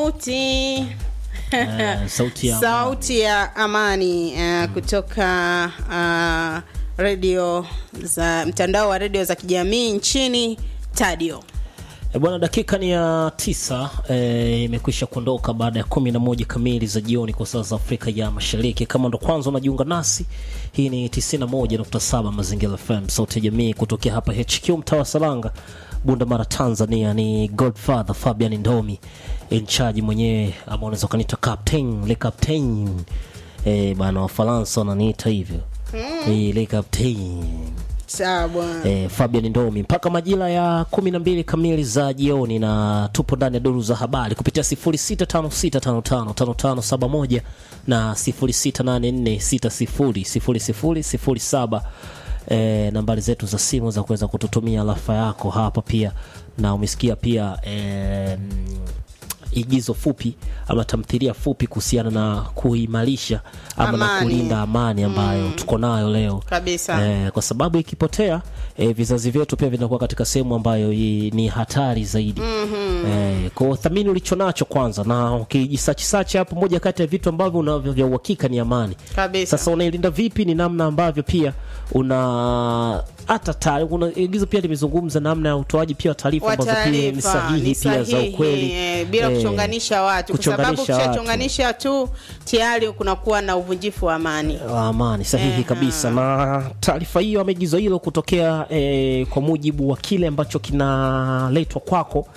sauti Eh, sauti ya sauti ya amani uh, kutoka uh, redio za mtandao wa redio za kijamii nchini tadio E bwana, dakika ni ya tisa eh, imekwisha kuondoka baada ya kumi na moja kamili za jioni kwa saa za Afrika ya Mashariki. Kama ndo kwanza unajiunga nasi, hii ni 91.7 Mazingira FM, sauti ya jamii kutokea hapa HQ mtaa wa Salanga, Bunda Mara, Tanzania. Ni Godfather Fabian Ndomi in charge mwenyewe, ama unaweza ukaniita captain, le captain eh, bana Wafaransa wananiita hivyo eh, le captain sawa bwana eh, Fabian Ndomi mpaka majira ya kumi na mbili kamili za jioni, na tupo ndani ya duru za habari kupitia 0656555571 na 0684600007 eh, nambari zetu za simu za kuweza kututumia rafa yako hapa pia, na umesikia pia eh, igizo fupi ama tamthilia fupi kuhusiana na kuimarisha ama na Amani. kulinda amani ambayo tuko nayo leo kabisa Eh, kwa sababu ikipotea eh, vizazi vyetu pia vinakuwa katika sehemu ambayo i, ni hatari zaidi mm-hmm. eh, kwa thamini ulicho nacho kwanza, na ukijisachisachi hapo, moja kati ya vitu ambavyo unavyo vya uhakika ni amani. kabisa Sasa unailinda vipi? Ni namna ambavyo pia una hata taarifa, kuna igizo pia limezungumza namna ya utoaji pia wa taarifa wa ambazo pia ni taarifa sahihi ni pia za sahihi, ukweli eh, bila eh, kuchonganisha watu kwa sababu kuchonganisha watu. ukishachonganisha tu tayari kunakuwa na uvunjifu wa amani wa amani sahihi Ehe. kabisa. Na taarifa hiyo ama igizo hilo kutokea eh, kwa mujibu wa kile ambacho kinaletwa kwako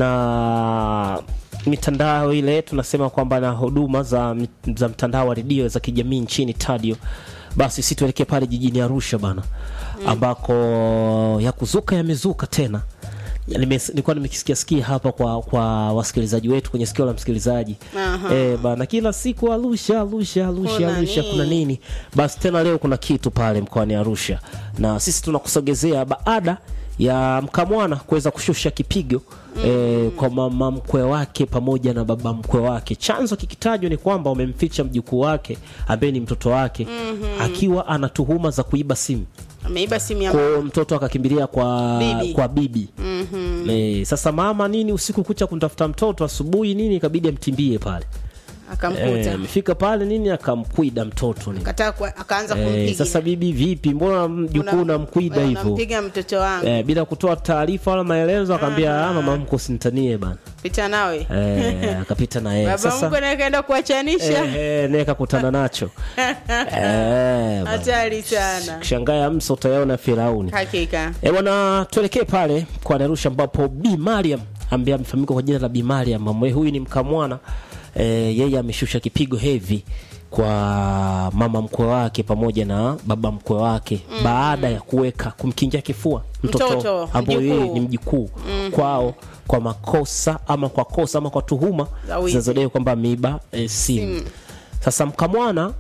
na mitandao ile tunasema kwamba na huduma za, za mtandao wa redio za kijamii nchini Tadio, basi si tuelekee pale jijini Arusha bana, ambako ya kuzuka yamezuka tena Nime- nilikuwa nimekisikia sikia hapa kwa kwa wasikilizaji wetu kwenye sikio la msikilizaji Aha. eh, bana kila siku Arusha Arusha Arusha Kuna Arusha nini? kuna nini basi tena leo kuna kitu pale mkoani Arusha na sisi tunakusogezea baada ya mkamwana kuweza kushusha kipigo eh, kwa mama mkwe wake pamoja na baba mkwe wake. Chanzo kikitajwa ni kwamba wamemficha mjukuu wake ambaye ni mtoto wake akiwa ana tuhuma za kuiba simu ameiba simu ya kwa hiyo mtoto akakimbilia kwa Bibi. kwa bibi mm-hmm. e, sasa mama nini usiku kucha kumtafuta mtoto asubuhi nini ikabidi amtimbie pale akamkuta Eh, amefika pale nini akamkwida mtoto nini. Kataa kwa- akaanza Eh, kumpiga sasa bibi vipi mbona mjukuu Una- unamkwida wewe hivyo unampiga mtoto wangu eh, bila kutoa taarifa wala maelezo akaambia ah, mama mko sinitanie bana pita nawe eh, akapita na yeye baba sasa mkwe naye kaenda kuachanisha eh, eh, naye kakutana nacho eh, bana. hatari sana kishangaa ya mso utayaona Firauni hakika E bwana, tuelekee pale kwa Arusha ambapo Bi Mariam ambaye amefahamika kwa jina la Bi Mariam ambaye huyu ni mkamwana e, yeye ameshusha kipigo hevi kwa mama mkwe wake pamoja na baba mkwe wake mm. baada ya kuweka kumkingia kifua mtoto, Mtoto, ambaye yeye mjukuu. ni mjukuu mm. kwao kwa makosa ama kwa kosa ama kwa tuhuma Za wizi. zinazodai kwamba ameiba e, simu Simu. sasa mkamwana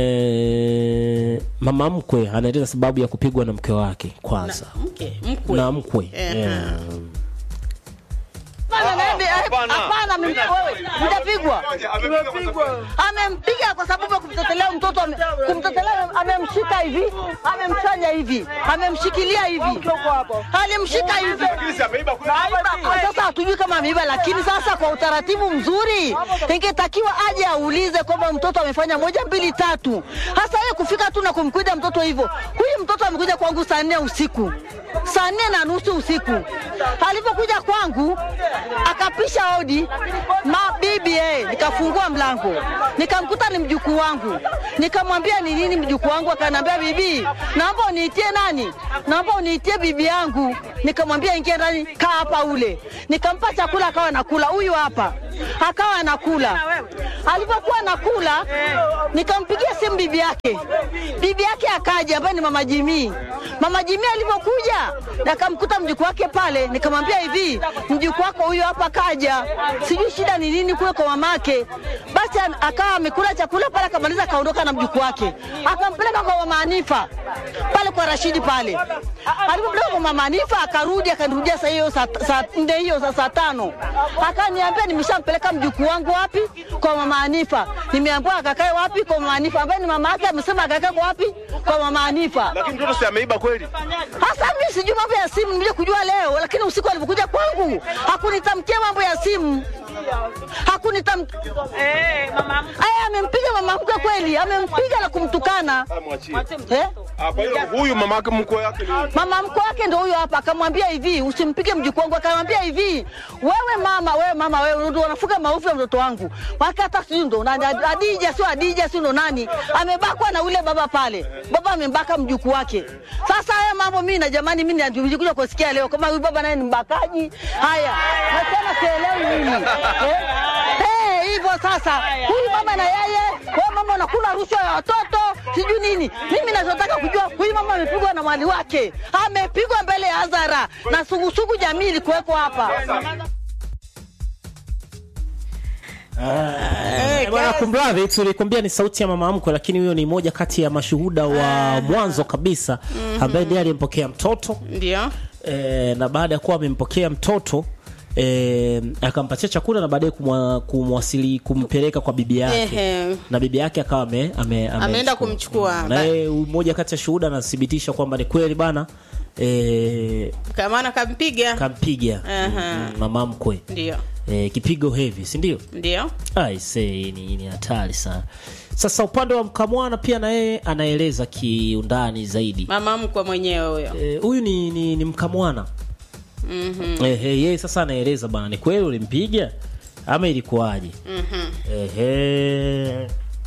e, mama mkwe anaeleza sababu ya kupigwa na mke wake kwanza mke mkwe na mkwe Ehe. yeah. Hapana, naende- hapana, mimi- wewe, mtapigwa. Amempiga kwa sababu ya kumtetelea mtoto, ame- kumtetelea, amemshika hivi, amemfanya hivi, amemshikilia hivi, alimshika hivi. Sasa hatujui kama ameiba, lakini sasa kwa utaratibu mzuri ingetakiwa aje aulize kwamba mtoto amefanya moja mbili tatu. Hasa yeye kufika tu na kumkuja mtoto hivyo. Huyu mtoto amekuja kwangu saa nne usiku, saa nne na nusu usiku. Alipokuja kwangu akapisha hodi mabibi, eh, nikafungua mlango nikamkuta ni mjukuu wangu, nikamwambia ni nini mjukuu wangu, akaniambia bibi, naomba uniitie nani, naomba uniitie bibi yangu. Nikamwambia ingia ndani, kaa hapa ule. Nikampa chakula akawa anakula, huyu hapa akawa anakula. Alipokuwa anakula, nikampigia simu bibi yake, bibi yake akaja, ambaye ni mama Jimii. Mama Jimii alivyokuja akamkuta mjukuu wake pale, nikamwambia hivi, mjukuu wako huyu hapa kaja, sijui shida ni nini kule kwa mamake. Basi an- akawa amekula chakula pale, akamaliza akaondoka na mjukuu wake, akampeleka kwa mama Hanifa pale kwa Rashidi pale. Alipopeleka kwa mama Hanifa akarudi, akanirudia saa hiyo saa saa nne hiyo saa saa tano, akaniambia nimeshampeleka mjukuu wangu wapi? Kwa mama Hanifa. Nimeambiwa akakae wapi? Kwa mama Hanifa, ambaye ni mama yake amesema akakae kwa wapi? Kwa mama Hanifa. Lakini mtoto si ameiba kweli? Hasa mimi sijui mambo ya simu, nilikuja kujua leo, lakini usiku alipokuja kwangu hakunitamkia mambo ya simu. hakunita aya, amempiga mama mkwe kweli, amempiga na kumtukana eh? Ah, Kwa hiyo huyu mama yake mkwe yake ni Mama mkwe wake ndo huyo hapa, akamwambia hivi, usimpige mjukuu wangu. Akamwambia hivi, wewe mama, wewe mama, wewe ndo unafuga maovu ya mtoto wangu. Wake hata sijui ndo nani, Adija sio Adija sio ndo nani, amebakwa na ule baba pale. Baba amembaka mjukuu wake. Sasa haya mambo mimi na jamani, mimi nilikuja kusikia leo kama huyu baba naye ni mbakaji. Haya, na tena sielewi mimi eh? Eh, hivyo sasa, huyu mama na yeye, wewe mama unakula rushwa ya watoto sijui nini. Mimi nachotaka kujua huyu mama amepigwa na mwali wake, amepigwa mbele ya hadhara na sugusugu jamii ilikuweko hapa. Eh, bwana kumradhi tulikwambia ni sauti ya mama mkwe lakini huyo ni moja kati ya mashuhuda wa mwanzo kabisa ambaye ndiye aliyempokea mtoto ndio e, na baada ya kuwa amempokea mtoto e, akampatia chakula na baadaye kumwa- kumwasili kumpeleka kwa bibi yake Ehe. na bibi yake akawa ame, ame, ame Ameenda kumchukua. na yeye mmoja kati ya shuhuda anathibitisha kwamba ni kweli bana e, kamana kampiga kampiga Aha. mm, mama mkwe ndio e, kipigo hevi si ndio ndio Aise, ni ni hatari sana. Sasa upande wa mkamwana pia na yeye anaeleza kiundani zaidi. mama mkwe mwenyewe huyo Eh, Huyu ni, ni, ni mkamwana mm-hmm. eh, eh, yeye sasa anaeleza bana, ni kweli ulimpiga ama ilikuwaje? mm-hmm. eh,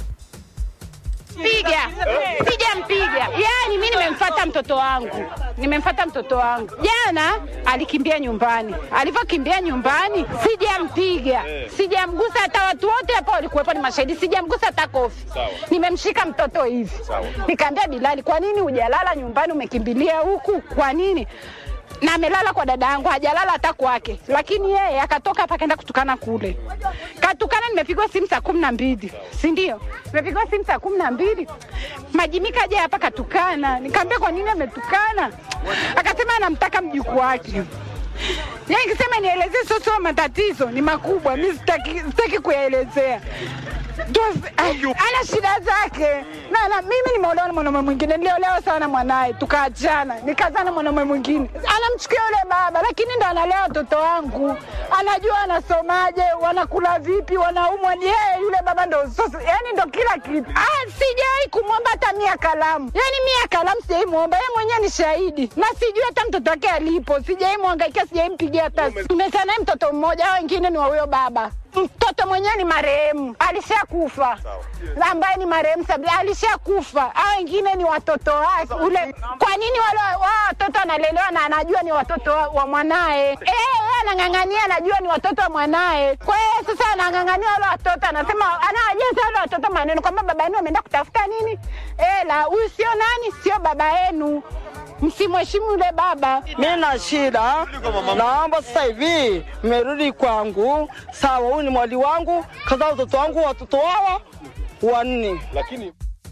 piga sijampiga yani mi nimemfata mtoto wangu nimemfata mtoto wangu jana alikimbia nyumbani alivyokimbia nyumbani sijampiga sijamgusa hata watu wote hapa walikuwepo ni mashahidi sijamgusa hata kofi nimemshika mtoto hivi nikaambia bilali kwa nini hujalala nyumbani umekimbilia huku kwa nini na amelala kwa dada yangu hajalala hata kwake lakini yeye akatoka hapa akaenda kutukana kule katukana nimepigwa simu saa kumi na mbili si ndio nimepigwa simu saa kumi na mbili majimika aje hapa katukana nikaambia kwa nini ametukana akasema anamtaka mjukuu wake Yaani nikisema nielezee sio sio matatizo ni makubwa mi sitaki, sitaki kuyaelezea Ndio- ay, ana shida zake na, na mimi nimeolewa na mwanaume mwingine niliolewa sawa na mwanaye tukaachana nikazaa na mwanaume mwingine anamchukia yule baba lakini ndo analea watoto wangu anajua wanasomaje wanakula vipi wanaumwa ni yeye yule baba ndo sasa yani ndo kila kitu ah, sijai kumwomba hata mia kalamu yani mia kalamu sijai mwomba yeye mwenyewe ni shahidi na sijui hata mtoto wake alipo sijai mwangaikia sijai mpigia hata tumezaa naye mtoto mmoja hao wengine ni wa huyo baba mtoto mwenyewe ni marehemu alishakufa ambaye ni marehemu Sabila alishakufa hao wengine ni watoto wake ule kwa nini wale wa watoto analelewa na anajua ni watoto wa, wa mwanaye eh yeye anang'ang'ania anajua ni watoto wa mwanaye kwa hiyo sasa anang'ang'ania wale watoto anasema anawajaza wale watoto maneno kwamba baba yenu ameenda kutafuta nini eh la huyu sio nani sio baba yenu msimheshimu yule baba Mi na shida, naomba sasa hivi mmerudi kwangu. Sawa, huyu ni mwali wangu, kazaa watoto wangu, watoto hawa wanne. lakini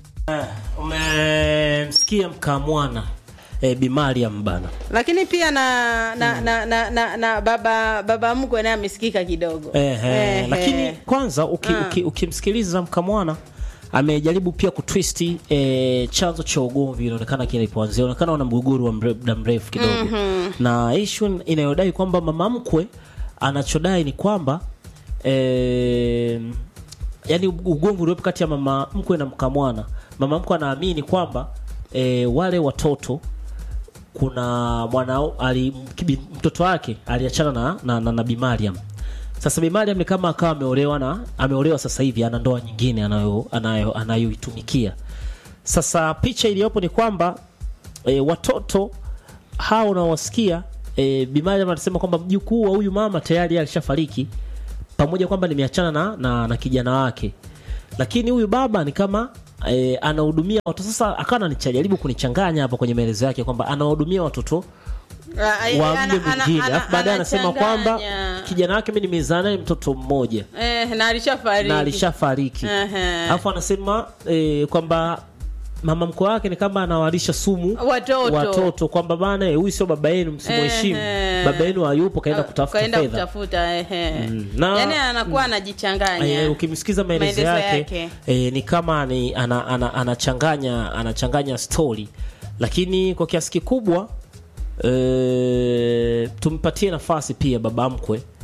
umemsikia mkamwana eh, Bi Mariam bana lakini pia na na, na, na, na, na baba baba mkwe naye amesikika kidogo eh, eh, Ehe. lakini kwanza uki, Ah. uki, ukimsikiliza mkamwana amejaribu pia kutwisti eh, chanzo cha ugomvi inaonekana kilipoanzia inaonekana wana mgogoro wa mre- muda mrefu kidogo mm-hmm. na issue inayodai kwamba mama mkwe anachodai ni kwamba eh, yani ugomvi uliopo kati ya mama mkwe na mkamwana mama mkwe anaamini kwamba eh, wale watoto kuna mwana ali, kibi- mtoto wake aliachana na, na, na, na Bi Mariam. Sasa Bi Mariam ni kama akawa ameolewa na ameolewa sasa hivi ana ndoa nyingine anayo anayo anayoitumikia. Sasa picha iliyopo ni kwamba e, watoto hao unaowasikia e, Bi Mariam anasema kwamba mjukuu wa huyu mama tayari alishafariki pamoja kwamba nimeachana na, na, na kijana wake lakini huyu baba ni kama e, anahudumia watoto sasa akawa ananijaribu kunichanganya hapa kwenye maelezo yake kwamba anahudumia watoto Ah, eh, wa ana- mle ana- mwingine ana- alafu baadaye anasema kwamba anachanganya. kijana wake mi nimezaa naye mtoto mmoja eh, na alishafariki na alishafariki Ehe. alafu anasema e, kwamba mama mkwe wake ni kama anawalisha sumu Watoto. watoto kwamba bana eh, huyu sio baba yenu msimheshimu Ehe. baba yenu hayupo kaenda kutafuta kaenda fedha kutafuta ehe. Mm, na- yani anakuwa anajichanganya Eh, ukimsikiza maelezo Maelezo yake, yake. eh, ni kama ni, ana, ana, anachanganya anachanganya story lakini kwa kiasi kikubwa eh, tumpatie nafasi pia baba mkwe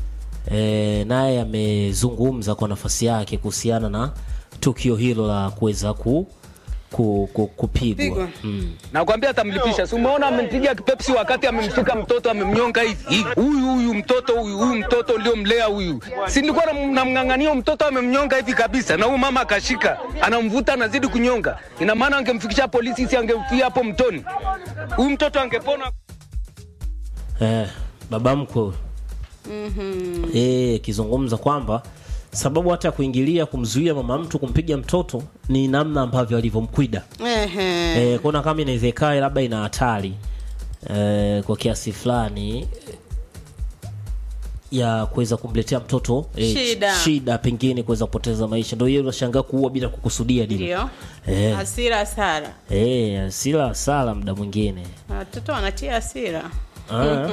e, naye amezungumza kwa nafasi yake kuhusiana na tukio hilo la kuweza ku, ku, ku, kupigwa Pigwa. mm. nakwambia atamlipisha. Si umeona amempiga kipepsi wakati amemshika mtoto amemnyonga hivi hivi. Huyu huyu mtoto huyu huyu mtoto ndio mlea huyu, si nilikuwa nam- namng'ang'ania mtoto amemnyonga hivi kabisa, na huyu mama akashika anamvuta anazidi kunyonga. Ina maana angemfikisha polisi, si angemfia hapo mtoni, huyu mtoto angepona. Eh, baba mkwe huyo. Eh, akizungumza kwamba sababu hata ya kuingilia kumzuia mama mtu kumpiga mtoto ni namna ambavyo alivyomkwida. Ehe. Eh, kuna kama inaweza ikawa labda ina hatari eh, kwa kiasi fulani eh, ya kuweza kumletea mtoto eh, Shida. shida pengine kuweza kupoteza maisha. Ndio hiyo unashangaa kuua bila kukusudia dini. Ndio. Eh, Hasira hasara. eh, asila sala muda mwingine. Watoto wanatia hasira. Ah.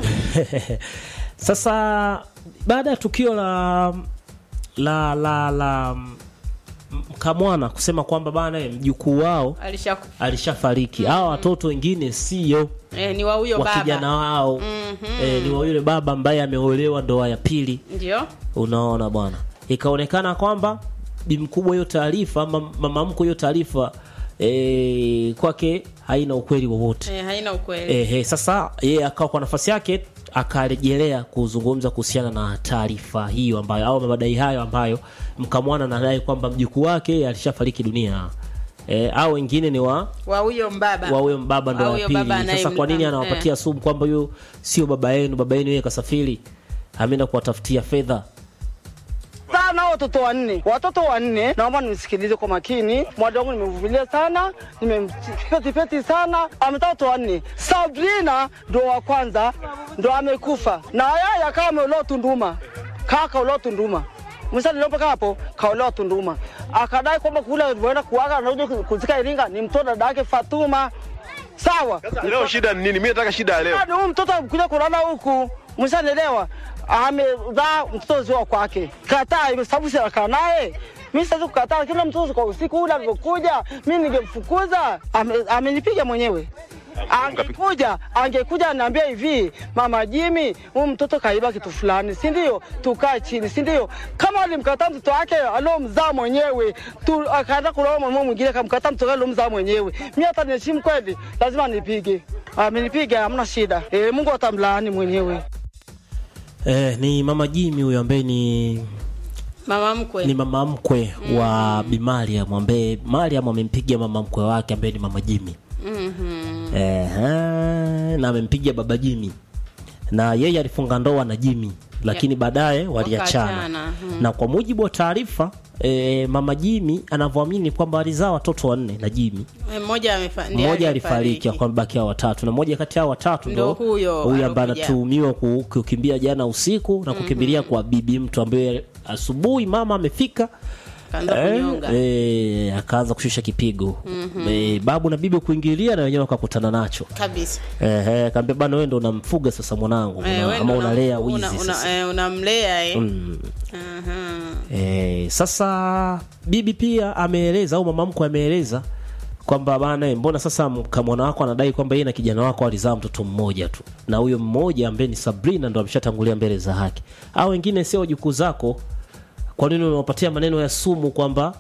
Sasa baada ya tukio la la la la Mkamwana kusema kwamba bana eh, mjukuu wao Alisha alishafariki, hawa watoto wengine sio eh, ni wa huyo wa kijana baba. wao eh, ni wa yule baba ambaye ameolewa ndoa ya pili. Ndio. Unaona bwana, ikaonekana kwamba bi mkubwa hiyo taarifa ama mama mkwe hiyo taarifa eh, kwake haina ukweli wowote. Eh, haina ukweli. Ehe, sasa yeye akawa kwa nafasi yake akarejelea kuzungumza kuhusiana na taarifa hiyo ambayo au madai hayo ambayo Mkamwana anadai kwamba mjukuu wake alishafariki dunia. E, au wengine ni wa Wa huyo mbaba. wa huyo baba ndo Wa wa huyo pili. baba Sasa anayemla- kwa nini eh. anawapatia sumu kwamba huyo sio baba yenu, baba yenu yeye kasafiri, ameenda kuwatafutia fedha. sana watoto wanne, watoto wanne. Naomba nisikilize kwa makini. Mwada wangu nimevumilia sana, nimempetipeti sana, ametoa watoto wanne. Sabrina ndo wa kwanza, ndo amekufa na yeye akawa ameolewa Tunduma, kaa kaolewa Tunduma msalilopoka hapo kaolewa Tunduma, akadai kwamba kule alivyoenda kuaga anakuja kuzika Iringa ni mtoto dada yake Fatuma. Sawa, Leo shida ni nini? Mimi nataka shida ya leo. Yaani huyu mtoto kuja kulala huku, mshanelewa, amezaa mtoto sio wa kwake, kataa ime- sababu si akaa naye. Mimi siwezi kukataa, kila mtoto kwa usiku ule alivyokuja, mimi ningemfukuza. Ame- Amenipiga mwenyewe. Angekuja angekuja aniambia hivi, mama Jimmy, huyu mtoto kaiba kitu fulani, si ndio? Tukae chini, si ndio? Kama alimkataa mtoto wake aliomzaa mwenyewe, tu akaenda kuloa mama mwingine, akamkataa mtoto wake aliomzaa mwenyewe, mimi hata niheshimu kweli, lazima nipige. Amenipiga, hamna shida. E, Mungu atamlaani mwenyewe. Eh, ni mama Jimmy huyo ambaye ni Mama mkwe. ni mama mkwe wa Bi Mariam ambaye Mariam amempiga mama mkwe wake ambaye ni mama Jimmy. Ehe, na amempiga baba Jimmy na yeye alifunga ndoa na Jimmy lakini baadaye waliachana Wakaachana, mhm. na kwa mujibu wa taarifa e, mama Jimmy anavyoamini kwamba alizaa watoto wanne na Jimmy Eh, Mmoja amefa ndiye mmoja alifariki aliyefariki. akambakia hao watatu na mmoja kati yao watatu Ndo ndo huyo huyu ambaye alokuja. anatuhumiwa ku- kukimbia jana usiku na kukimbilia kwa bibi mtu ambaye asubuhi mama amefika Kaanza Eh, kunyonga. eh, akaanza kushusha kipigo eh, babu na bibi kuingilia na wenyewe wakakutana nacho Kabisa. eh, eh, kaambia bana wewe ndo unamfuga sasa mwanangu Eh, una, wewe ama ndo unalea una- wizi una- sasa eh, unamlea eh. Mm. Aha. Eh, sasa bibi pia ameeleza au mama mkwe ameeleza kwamba bana eh, mbona sasa kamwana wako anadai kwamba yeye na kijana wako alizaa mtoto mmoja tu na huyo mmoja ambaye ni Sabrina ndo ameshatangulia mbele za haki au wengine sio wajukuu zako kwa nini unawapatia maneno ya sumu kwamba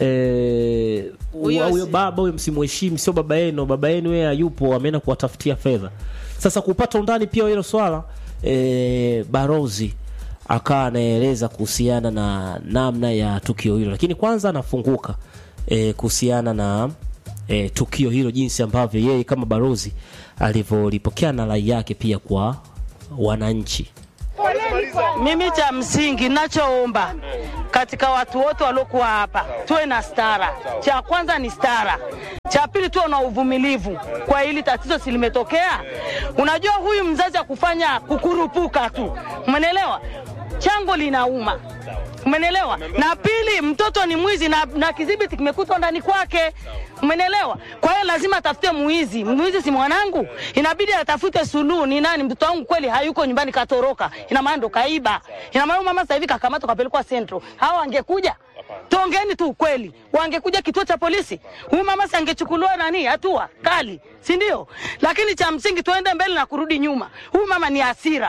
eh, Huyo huyo si- baba huyo msimheshimu sio baba yenu baba yenu yeye hayupo ameenda kuwatafutia fedha sasa kupata undani pia wa hilo swala eh, barozi akawa anaeleza kuhusiana na namna ya tukio hilo lakini kwanza anafunguka eh, kuhusiana na eh, tukio hilo jinsi ambavyo yeye kama barozi alivyolipokea na rai yake pia kwa wananchi Mimi cha msingi nachoomba katika watu wote waliokuwa hapa tuwe na stara. Cha kwanza ni stara, cha pili tuwe na uvumilivu kwa hili tatizo silimetokea. Unajua huyu mzazi akufanya kukurupuka tu, umenelewa? Chango linauma, umenelewa? Na pili, mtoto ni mwizi na, na kidhibiti kimekutwa ndani kwake, umenelewa? Kwa hiyo lazima atafute mwizi. Mwizi si mwanangu, inabidi atafute suluhu. Ni nani? Mtoto wangu kweli hayuko nyumbani, katoroka, ina maana ndo kaiba. Ina maana huyu mama sasa hivi kakamatwa, kapelekwa Central. Hawa wangekuja Tuongeeni tu ukweli, wangekuja kituo cha polisi, huyu mama si angechukuliwa nani hatua kali, si ndio? Lakini cha msingi tuende mbele na kurudi nyuma. Huyu mama ni hasira,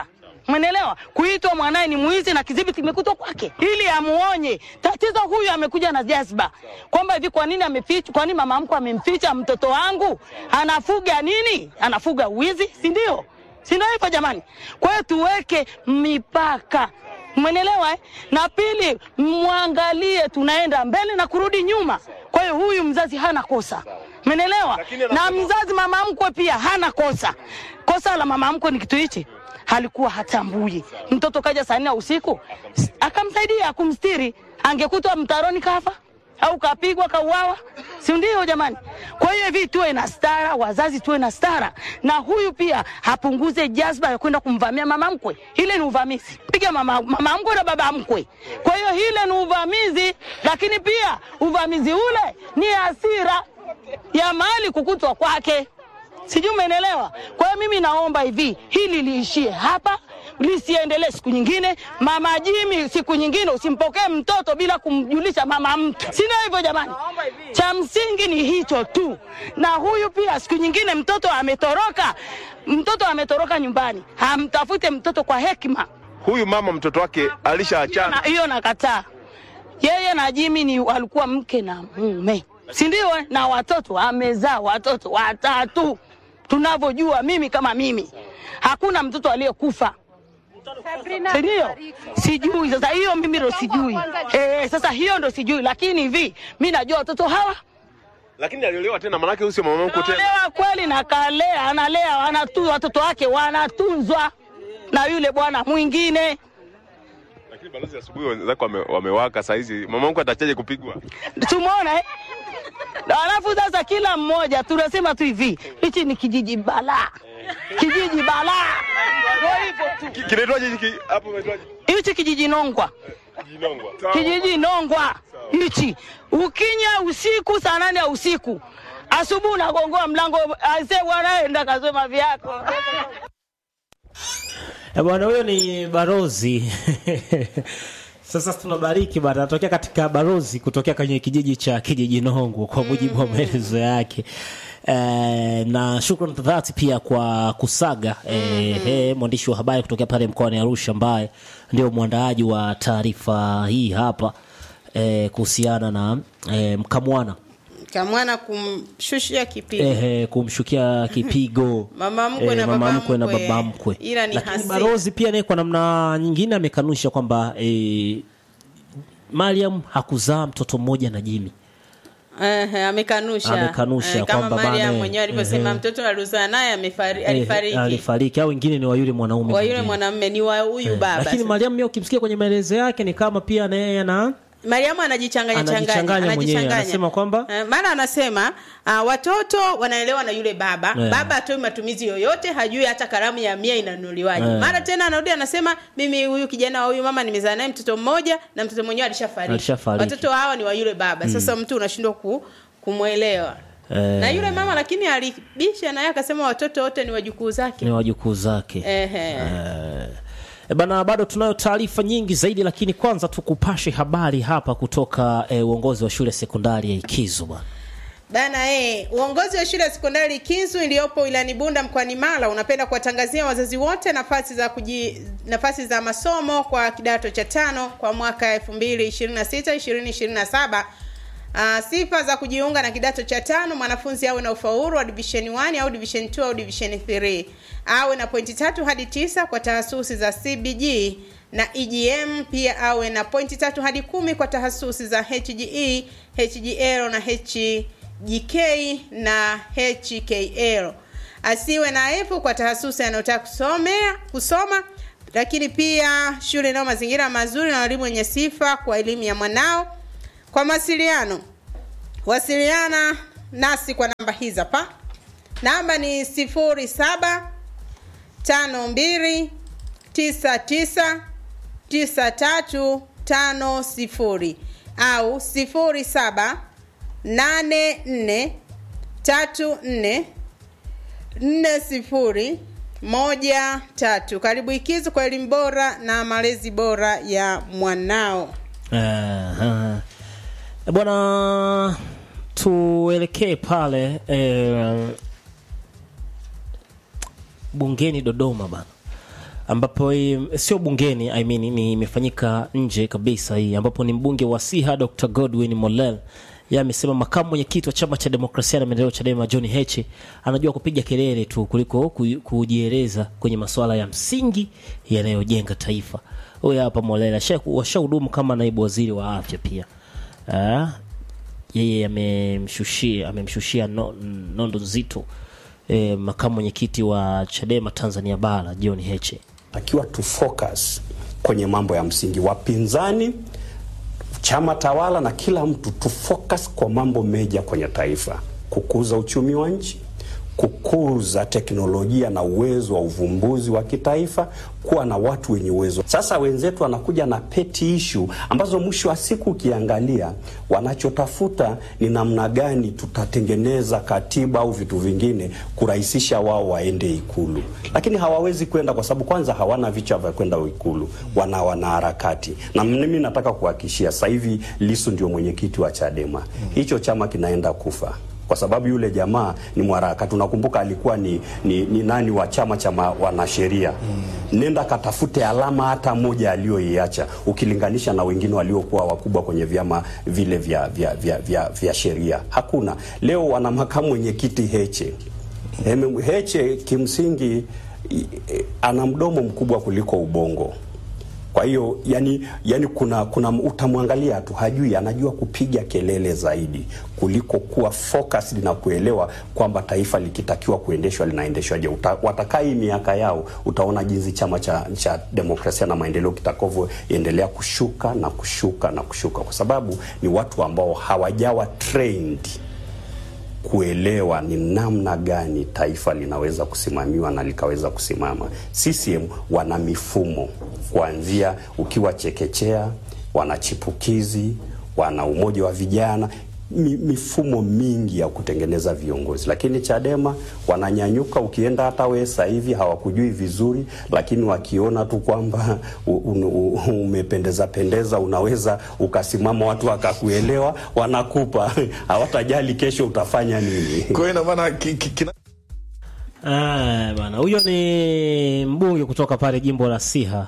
Mwenelewa, kuitwa mwanaye ni mwizi na kidhibiti kimekutwa kwake, ili amuonye. Tatizo huyu amekuja na jazba kwamba hivi, kwa nini ameficha, kwa nini mama mkwe amemficha mtoto wangu? Anafuga nini? Anafuga wizi, si ndio? Si ndio hivyo jamani? Kwa hiyo tuweke mipaka, mwenelewa eh? Na pili, mwangalie tunaenda mbele na kurudi nyuma. Kwa hiyo huyu mzazi hana kosa, menelewa, na mzazi mama mkwe pia hana kosa. Kosa la mama mkwe ni kitu hichi halikuwa hatambui. Mtoto kaja saa nne ya usiku s- akamsaidia kumstiri, angekutwa mtaroni kafa au kapigwa kauawa, si ndio jamani? Kwa hiyo hivi tuwe na stara, wazazi tuwe na stara, na huyu pia hapunguze jazba ya kwenda kumvamia mama mkwe. Ile ni uvamizi, piga mama, mama mkwe na baba mkwe. Kwa hiyo hile ni uvamizi, lakini pia uvamizi ule ni hasira ya mali kukutwa kwake sijui umeelewa. Kwa hiyo mimi naomba hivi, hili liishie hapa, lisiendelee siku nyingine. Mama Jimi, siku nyingine usimpokee mtoto bila kumjulisha mama mtu, sina hivyo jamani. Cha msingi ni hicho tu, na huyu pia siku nyingine mtoto ametoroka, mtoto ametoroka nyumbani, hamtafute mtoto kwa hekima Huyu mama mtoto wake na alishaachana. hiyo nakataa. Yeye na Jimi ni walikuwa mke na mume, si ndio? eh? Na watoto amezaa watoto watatu, tunavyojua mimi kama mimi, hakuna mtoto aliyekufa si ndio? Sijui sasa, hiyo mimi ndo sijui. Eh, sasa hiyo ndo sijui, lakini hivi mi najua watoto hawa Lakini aliolewa tena, manake huyu sio mama mkwe tena. Kaolewa kweli na kalea, analea wanatu, watoto wake wanatunzwa na yule bwana mwingine. Lakini balozi, asubuhi wenzako wame, wamewaka saa hizi, mama mkwe atachaje kupigwa? Tumeona eh? Na Alafu sasa kila mmoja tunasema tu hivi, hichi ni kijiji balaa, kijiji balaa, ndio hivyo tu. Ki- Kinaitwaje hiki hapo? Kinaitwaje? Hichi kijiji Nongwa, Jinongwa. kijiji Nongwa hichi, ukinya usiku saa nane ya usiku, asubuhi unagongoa mlango, aise bwana, enda kasoma vyako. Eh, bwana huyo ni barozi sasa tunabariki bana anatokea katika barozi kutokea kwenye kijiji cha kijiji nongo kwa mujibu wa maelezo yake Eh, na shukrani za dhati pia kwa kusaga eh, eh, mwandishi wa habari kutokea pale mkoani arusha ambaye ndio mwandaaji wa taarifa hii hapa eh, kuhusiana na eh, mkamwana kamwana kumshushia kipigo ehe, kumshukia kipigo Mama mkwe Eh, na mama baba mkwe na mkwe. baba mkwe. Ila ni Lakini hasira. Barozi pia naye kwa namna nyingine amekanusha kwamba eh, Mariam hakuzaa mtoto mmoja na Jimmy. Ehe, amekanusha Amekanusha Eh, kama kwamba Mariam bana, mwenyewe alivyosema ehe. mtoto alizaa naye amefari- Eh, alifariki alifariki au wengine ni wa yule mwanaume wa yule mwingine. mwanamume ni wa huyu Eh, baba Lakini sasa. Mariam mimi ukimsikia kwenye maelezo yake ni kama pia na yeye ana Mariamu anajichanganya Anajichanganya changanya, mwenyewe, anajichanganya. anasema kwamba- Eh, maana anasema uh, watoto wanaelewa na yule baba Yeah. baba atoi matumizi yoyote hajui hata karamu ya mia inanunuliwaje Yeah. mara tena anarudi anasema mimi huyu kijana wa huyu mama nimezaa naye mtoto mmoja na mtoto mwenyewe alishafariki Alishafariki. watoto hawa ni wa yule baba sasa mtu unashindwa ku, kumwelewa Eh. na yule mama lakini alibisha naye akasema watoto wote ni wajukuu zake ni wajukuu zake. Ehe. Eh, E bana, bado tunayo taarifa nyingi zaidi, lakini kwanza tukupashe habari hapa kutoka eh, uongozi wa shule sekondari ya Ikizu bana. Bana eh, uongozi wa shule ya sekondari Kinzu iliyopo wilayani Bunda mkoani Mara unapenda kuwatangazia wazazi wote nafasi za kuji, nafasi za masomo kwa kidato cha tano kwa mwaka 2026 2027. Uh, sifa za kujiunga na kidato cha tano mwanafunzi awe na ufaulu wa division 1 au division 2 au division 3 awe na pointi tatu hadi tisa kwa tahasusi za CBG na EGM pia awe na pointi tatu hadi kumi kwa tahasusi za HGE, HGL na HGK na HKL. Asiwe na F kwa tahasusi anayotaka kusomea kusoma, lakini pia shule inayo mazingira mazuri na walimu wenye sifa kwa elimu ya mwanao. Kwa mawasiliano, wasiliana nasi kwa namba hizi hapa. Namba ni sifuri saba tano mbili tisa tisa tisa tatu tano sifuri au sifuri saba nane nne tatu nne nne sifuri moja tatu. Karibu Ikizu kwa elimu bora na malezi bora ya mwanao. Aha. E bwana, tuelekee pale eh, bungeni Dodoma bana, ambapo eh, sio bungeni I mean, ni imefanyika nje kabisa hii ambapo ni mbunge wa Siha Dr. Godwin Mollel yeye amesema makamu mwenyekiti wa chama cha demokrasia na maendeleo Chadema John Heche anajua kupiga kelele tu kuliko ku- kujieleza kwenye masuala ya msingi yanayojenga taifa. Huyu hapa Mollel asha- washahudumu kama naibu waziri wa afya pia. Ah, yeye amemshushia amemshushia no, nondo nzito eh, makamu mwenyekiti wa Chadema Tanzania bara John Heche. takiwa tu focus kwenye mambo ya msingi. Wapinzani, chama tawala na kila mtu tu focus kwa mambo meja kwenye taifa: kukuza uchumi wa nchi, kukuza teknolojia na uwezo wa uvumbuzi wa kitaifa, kuwa na watu wenye uwezo. Sasa wenzetu wanakuja na peti issue ambazo mwisho wa siku ukiangalia, wanachotafuta ni namna gani tutatengeneza katiba au vitu vingine kurahisisha wao waende Ikulu, lakini hawawezi kwenda kwa sababu kwanza hawana vichwa vya kwenda Ikulu, wana wanaharakati. Na mimi nataka kuhakikishia sasa hivi Lisu ndio mwenyekiti wa Chadema, hicho chama kinaenda kufa kwa sababu yule jamaa ni mwanaharakati. Unakumbuka alikuwa ni, ni, ni nani wa chama cha ma- wanasheria nenda katafute alama hata moja aliyoiacha ukilinganisha na wengine waliokuwa wakubwa kwenye vyama vile vya, vya, vya, vya, vya sheria hakuna. Leo wana makamu mwenyekiti Heche. Hem- Heche kimsingi i- i- ana mdomo mkubwa kuliko ubongo. Kwa hiyo yani, yani kuna, kuna utamwangalia tu hajui, anajua kupiga kelele zaidi kuliko kuwa focused na kuelewa kwamba taifa likitakiwa kuendeshwa linaendeshwaje. Uta- Watakaa hii miaka yao, utaona jinsi chama cha, cha demokrasia na maendeleo kitakavyoendelea kushuka na kushuka na kushuka, kwa sababu ni watu ambao hawajawa trained kuelewa ni namna gani taifa linaweza kusimamiwa na likaweza kusimama. CCM wana mifumo kuanzia ukiwa chekechea, wana chipukizi, wana umoja wa vijana mi, mifumo mingi ya kutengeneza viongozi, lakini Chadema wananyanyuka. Ukienda hata wewe sasa hivi hawakujui vizuri, lakini wakiona tu kwamba u- u- u- umependeza pendeza, unaweza ukasimama, watu wakakuelewa, wanakupa hawatajali kesho utafanya nini. Kwa hiyo ina maana ki- ki- kina- Ah, bana huyo ni mbunge kutoka pale jimbo la Siha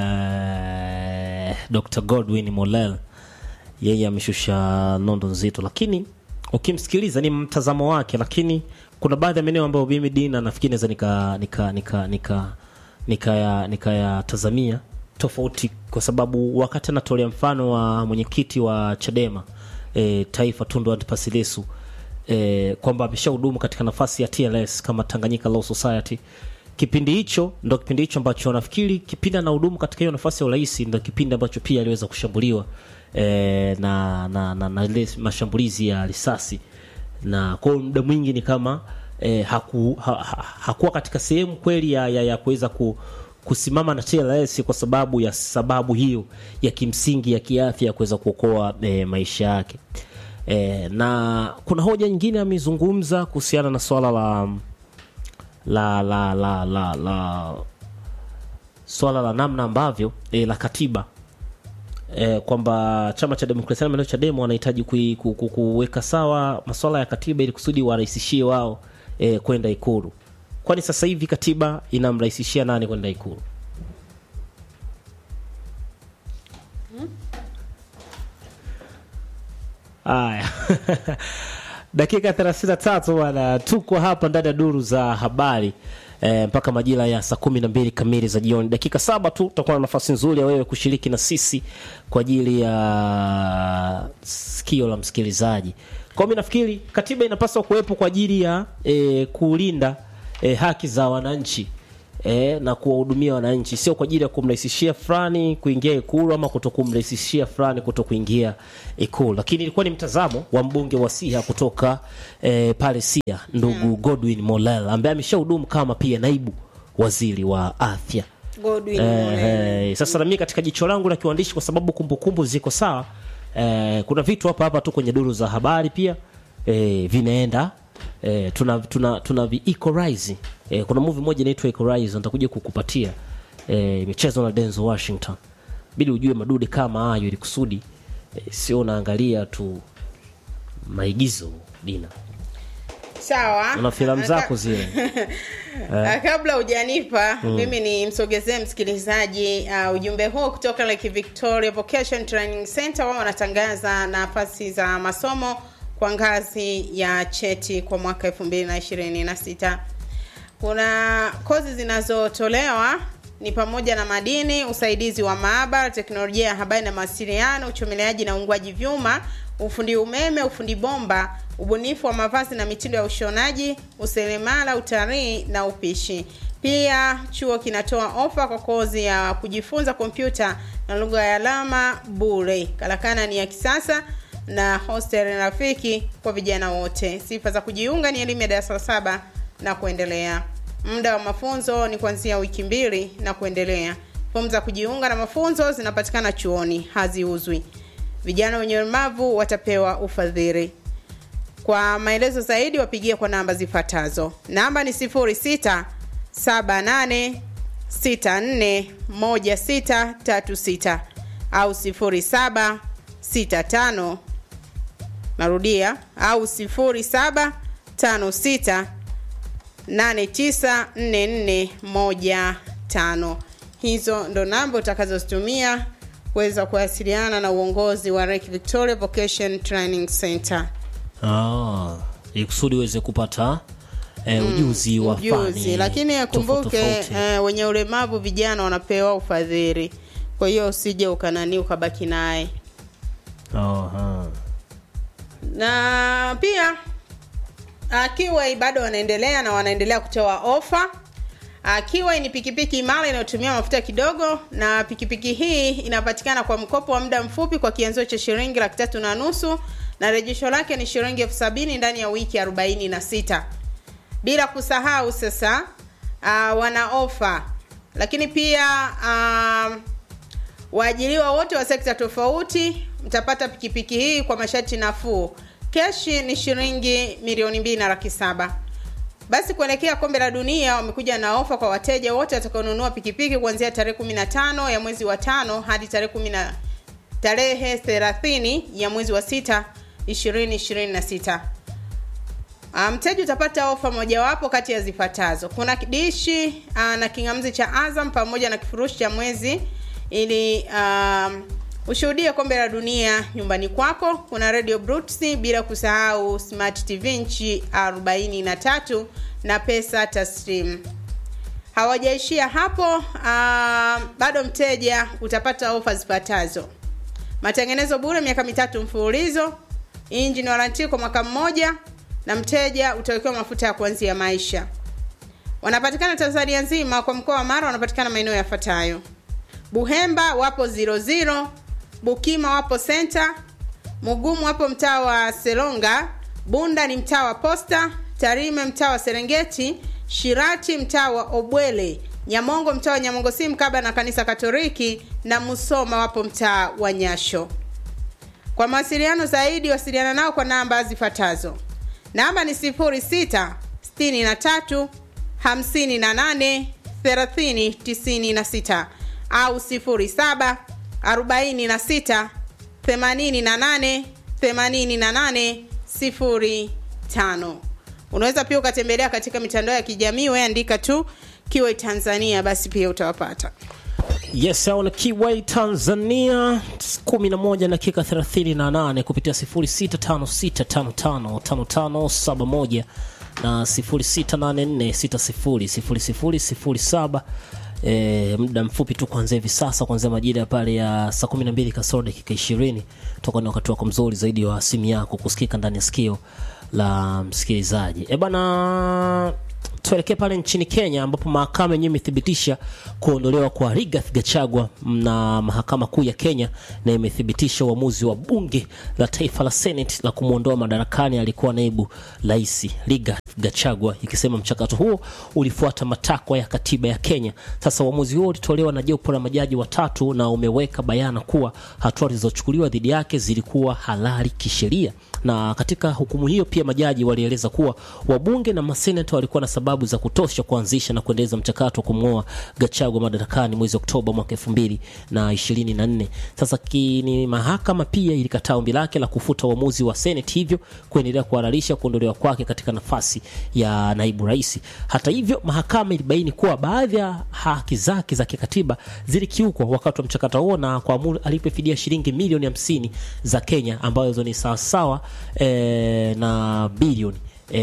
uh, Dr. Godwin Mollel yeye ameshusha nondo nzito, lakini ukimsikiliza ni mtazamo wake, lakini kuna baadhi ya maeneo ambayo mimi Dina nafikiri naweza nika nika nika nika nikaya nikayatazamia tofauti, kwa sababu wakati anatolea mfano wa mwenyekiti wa Chadema e, taifa Tundu Antipas Lissu e, kwamba ameshahudumu katika nafasi ya TLS kama Tanganyika Law Society. Kipindi hicho ndo kipindi hicho ambacho nafikiri kipindi anahudumu katika hiyo nafasi ya urais ndo kipindi ambacho pia aliweza kushambuliwa e, na, na, na, na ile mashambulizi ya risasi na kwa hiyo muda mwingi ni kama eh, haku, ha, ha, hakuwa katika sehemu kweli ya, ya, ya kuweza ku, kusimama na TLS kwa sababu ya sababu hiyo ya kimsingi ya kiafya ya kuweza kuokoa eh, maisha yake eh, na kuna hoja nyingine amezungumza kuhusiana na swala la la la la la, la swala la namna ambavyo eh, la katiba eh, kwamba chama cha demokrasia na maendeleo Chadema wanahitaji kui- ku- ku- kuweka sawa masuala ya katiba ili kusudi warahisishie wao eh, kwenda Ikulu. Kwani sasa hivi katiba inamrahisishia nani kwenda Ikulu? Haya, dakika 33 bwana, tuko hapa ndani ya duru za habari e, mpaka majira ya saa kumi na mbili kamili za jioni. Dakika saba tu tutakuwa na nafasi nzuri ya wewe kushiriki na sisi kwa ajili ya sikio la msikilizaji. Kwa mimi nafikiri katiba inapaswa kuwepo kwa ajili ya e, kulinda e, haki za wananchi e, na kuwahudumia wananchi, sio kwa ajili ya kumrahisishia fulani kuingia Ikulu ama kuto kumrahisishia fulani kuto kuingia Ikulu. Lakini ilikuwa ni mtazamo wa mbunge wa Siha kutoka e, pale Siha, ndugu Godwin Mollel ambaye ameshahudumu kama pia naibu waziri wa afya. Godwin Eh, Mollel. eh, sasa na mimi katika jicho langu la kiwandishi, kwa sababu kumbukumbu ziko sawa eh, kuna vitu hapa hapa tu kwenye duru za habari pia eh, vinaenda eh, tuna tuna tuna vi equalize eh, kuna movie moja inaitwa Equalize nitakuja kukupatia eh, imechezwa na Denzel Washington, bidi ujue madude kama hayo ili kusudi eh, sio unaangalia tu maigizo dina sawa Una filamu zako zile. Ah, kabla hujanipa mimi ni msogezee msikilizaji uh, ujumbe huu kutoka Lake Victoria Vocation Training Center. Wao wanatangaza nafasi za masomo kwa ngazi ya cheti kwa mwaka 2026. Kuna kozi zinazotolewa ni pamoja na madini, usaidizi wa maabara, teknolojia ya habari na mawasiliano, uchomeleaji na uungwaji vyuma, ufundi umeme, ufundi bomba, ubunifu wa mavazi na mitindo ya ushonaji, useremala, utalii na upishi. Pia chuo kinatoa ofa kwa kozi ya kujifunza kompyuta na lugha ya alama bure. Karakana ni ya kisasa na hostel rafiki kwa vijana wote. Sifa za kujiunga ni elimu ya darasa la saba na kuendelea. Muda wa mafunzo ni kuanzia wiki mbili na kuendelea. Fomu za kujiunga na mafunzo zinapatikana chuoni, haziuzwi. Vijana wenye ulemavu watapewa ufadhili. Kwa maelezo zaidi wapigie kwa namba zifuatazo. Namba ni 06 78 64 1636 au 07 65 narudia au 07 56 894415 hizo ndo namba utakazozitumia kuweza kuwasiliana na uongozi wa Lake Victoria Vocation Training Center. Ah, ili kusudi uweze kupata eh, ujuzi wa Ujuzi, fani lakini tofauti akumbuke tofauti. eh, wenye ulemavu vijana wanapewa ufadhili, kwa hiyo usije ukanani ukabaki naye Aha. na pia uh, Kiway bado wanaendelea na wanaendelea kutoa ofa. Uh, Kiway ni pikipiki imara inayotumia mafuta kidogo, na pikipiki hii inapatikana kwa mkopo wa muda mfupi kwa kianzio cha shilingi laki tatu na nusu na rejesho lake ni shilingi elfu sabini ndani ya wiki arobaini na sita bila kusahau sasa uh, wana ofa lakini pia um, waajiriwa wote wa sekta tofauti mtapata pikipiki hii kwa masharti nafuu keshi ni shilingi milioni mbili na laki saba basi kuelekea kombe la dunia wamekuja na ofa kwa wateja wote watakaonunua pikipiki kuanzia tarehe 15 ya mwezi wa tano hadi tarehe 10 tarehe 30 ya mwezi wa sita 2026 Ah, mteja utapata ofa mojawapo kati ya zifuatazo kuna dishi uh, na kingamzi cha azam pamoja na kifurushi cha mwezi ili um, ushuhudie kombe la dunia nyumbani kwako kuna radio brutsi bila kusahau smart tv nchi 43 na pesa taslim hawajaishia hapo uh, bado mteja utapata ofa zifuatazo matengenezo bure miaka mitatu mfululizo injini waranti kwa mwaka mmoja na mteja utawekewa mafuta ya kuanzia maisha wanapatikana tanzania nzima kwa mkoa wa mara wanapatikana maeneo yafuatayo buhemba wapo 00 bukima wapo senta mugumu wapo mtaa wa selonga bunda ni mtaa wa posta tarime mtaa wa serengeti shirati mtaa wa obwele nyamongo mtaa wa nyamongo si mkaba na kanisa katoliki na musoma wapo mtaa wa nyasho kwa mawasiliano zaidi wasiliana nao kwa namba zifuatazo namba ni 06 63 58 30 96 au 07 46 88 88 05 unaweza pia ukatembelea katika mitandao ya kijamii weandika tu kiwe tanzania basi pia utawapata yes au na kiwai tanzania 11 dakika 38 kupitia 0656555571 na 0684600007 E, muda mfupi tu kuanzia hivi sasa kuanzia majira ya pale ya saa 12 kasoro dakika 20 toka ni wakati wako mzuri zaidi wa simu yako kusikika ndani ya sikio la msikilizaji e bana tuelekee pale nchini kenya ambapo mahakama yenyewe imethibitisha kuondolewa kwa rigath gachagua na mahakama kuu ya kenya na imethibitisha uamuzi wa bunge la taifa la senate la kumwondoa madarakani alikuwa naibu rais rigath Gachagua ikisema mchakato huo ulifuata matakwa ya katiba ya Kenya. Sasa uamuzi huo ulitolewa na jopo la majaji watatu na umeweka bayana kuwa hatua zilizochukuliwa dhidi yake zilikuwa halali kisheria. Na katika hukumu hiyo pia majaji walieleza kuwa wabunge na maseneta walikuwa na sababu za kutosha kuanzisha na kuendeleza mchakato wa kumng'oa Gachagua madarakani mwezi Oktoba mwaka elfu mbili na ishirini na nne. Sasa kini mahakama pia ilikataa ombi lake la kufuta uamuzi wa Senate, hivyo kuendelea kuhalalisha kuondolewa kwake katika nafasi ya naibu rais. Hata hivyo, mahakama ilibaini kuwa baadhi ya haki zake za kikatiba zilikiukwa wakati wa mchakato huo na kuamuru alipe fidia shilingi milioni hamsini za Kenya ambazo ni sawasawa eh, na bilioni